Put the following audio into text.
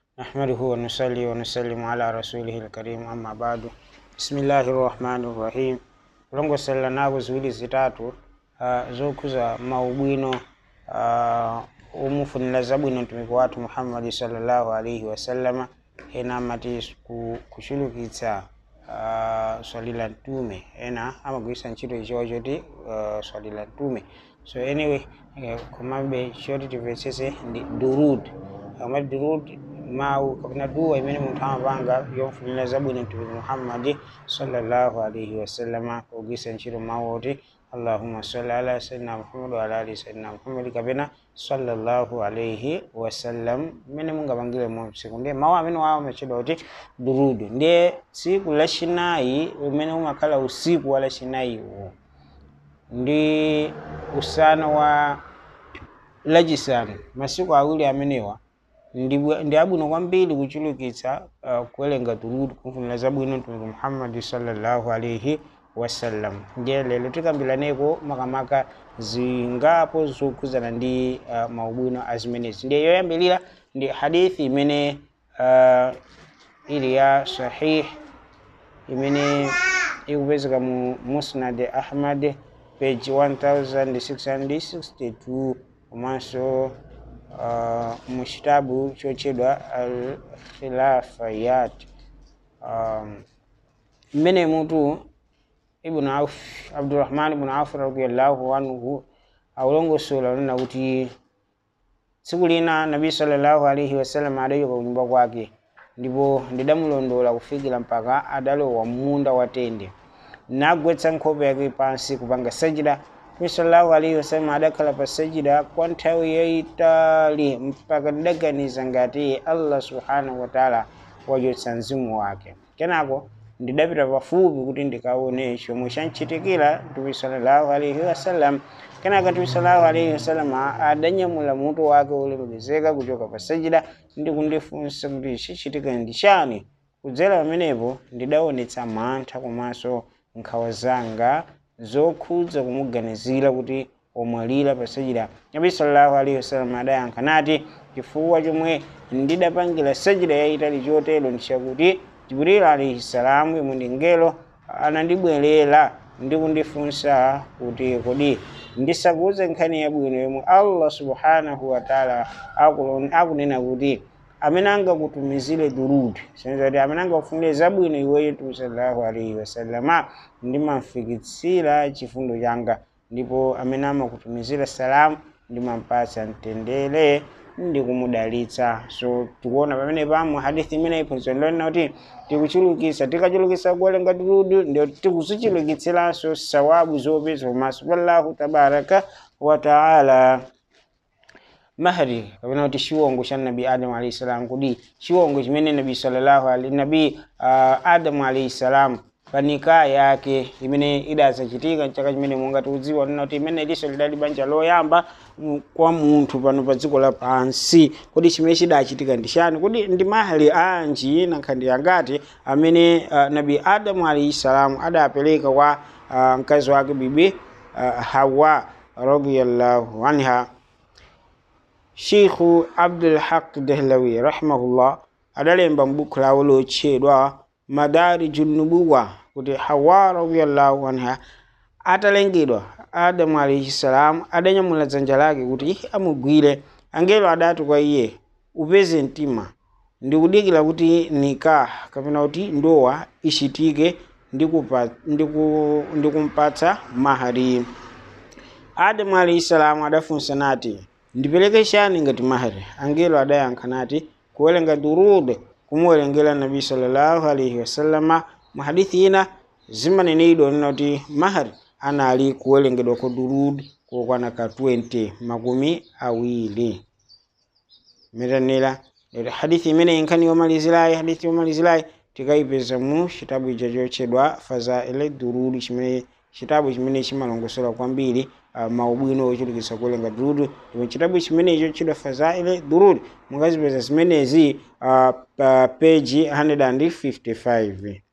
نحمده ونصلي ونسلم على رسوله الكريم أما بعد بسم الله الرحمن الرحيم kulongosera nako ziwiri zitatu uh, zokhuza maubwino uh, umufunira zabwino mtumiki wathu muhammadi sallallahu alaihi wasallama ena amati ku- kuchulukitsa uh, swali la mtume ena amagwiritsa ntchito ichiwa choti uh, swali la mtume so anyway eh, komabe choti timvetsetse ndi durud amati durud mawu kapena duwa imene munthu amapanga yofunira zabwino mtumiki muhammadi sallallahu alaihi wasallama pogwiritsa ntchito mawu oti allahumma salli ala sayyidina muhammad wa ala ali sayyidina muhammad kapena sallallahu alaihi wasallam mmene mungapangire mu tsiku ndiye mawu amene wawo amatchedwa kuti durudu ndiye tsiku lachinayi umene umakhala usiku wa lachinayiwo ndi usana wa lachisanu masiku awiri amenewa ndi bwa- ndi abwino kwambiri kuchulukitsa uh, kuwerenga durudu kufunira zabwino mtumiki muhammadi sallallahu alaihi wasallam ndiye lero tikambiraneko makamaka zingapo zokhuzana ndi uh, maubwino azimenezi ndiye yoyambirira ndi hadithi imene uh, ili ya sahih imene ikupezeka mu musnad ahmad page 1662 komanso uh, mu chitabu chotchedwa al khilafayat um, mmene mutu ibn auf abdurrahman ibn auf radiallahu anhu aulongosola unena kuti tsiku lina nabi sallallahu alaihi wasallam adachoka kunyumba kwake ndipo ndidamulondola kufikira mpaka adalowa munda wa tende nagwetsa nkhope yake pansi kupanga sajida nabi sallallahu alaihi wasallam adakhala pa sajida kwa nthawi yayitali mpaka ndidaganiza ngati allah subhanahu wataala wachotsa mzimu wake kenako ndidapita pafupi kuti ndikaone chomwe chanchitikira mtume sallallahu alaihi wasallam kenaka mtume sallallahu alaihi wasallam adanyamula mutu wake ulemekezeka kuchoka pa sajida ndi kundifunsa kuti chichitika ndi chani kudzera pamenepo ndidaonetsa mantha komanso nkhawa zanga zokhudza kumuganizira kuti omwalira pa sajida nabi sallallahu alaihi wasallam adayankha nati chifukwa chomwe ndidapangira sajida yayitali chotero ndi chakuti jibril alaihi salamu yemwe ndi ngelo anandibwerera ndi kundifunsa kuti kodi ndisakuuze nkhani yabwino yomwe allah subhanahu wataala akulon- akunena kuti amene angakutumizire durudi senza kuti amene angakufunire zabwino iweyo mtume sallallahu alaihi wasallama ndimamfikitsira chifundo changa ndipo amene amakutumizira salamu ndimampatsa mtendere ndi kumudalitsa so tikuona pamene pamo hadithi imene iphunzitso ndilonena kuti tikuchulukitsa tikachulukitsa kuwerenga durudu ndio tikuzichulukitsiranso sawabu zopeza pamaso pa allahu tabaraka wa taala mahari kapena kuti chiwongo cha nabi adamu alaihi salam kudi chiwongo chimene nabi sallallahu alaihi nabi uh, adamu alaihi salam panika yake imene idasachitika mchaka chimene monga tikudziwa nina kuti imene liso lidali banja loyamba mu- kwa munthu pano pa dziko lapansi kodi chimene chidachitika ndi chani kodi ndi mahali anji nankhandi yangati amene uh, nabi adamu alaihi salam adapereka kwa uh, mkazi wake bibi uh, hawa radiyallahu anha sheikhu abdulhaq dehlawi rahimahullah adalemba m'buku lawo lotchedwa madariju nubuwa kuti hawa radiyallahu anha atalengedwa adamu alaihi salam adanyamula dzanja lake kuti amugwire angelo adati kwa iye upeze mtima ndikudikira kuti nikah kapena kuti ndowa ichitike ndikupa- ndiku- ndikumpatsa mahari adamu alaihi salamu adafunsa nati ndipereke chani ngati mahari angelo adayankha nati kuwerenga durud kumuwerengera nabi sallallahu alaihi wasallama mu hadithi ina zimanenedwa nena kuti mahari anali kuwerengedwa kwa durud kokwana ka 20 makumi awiri metanera lero hadithi imene inkhani yomalizirayi hadithi yomalizirayi tikayipeza mu chitabu icho chotchedwa fazaile durud chimene chitabu chimene chimalongosola kwambiri uh, maubwino ochulukitsa kuwerenga durud ndipo chitabu chimene chotchedwa fazaile durud mungazipeza zimenezi uh, pa peji 155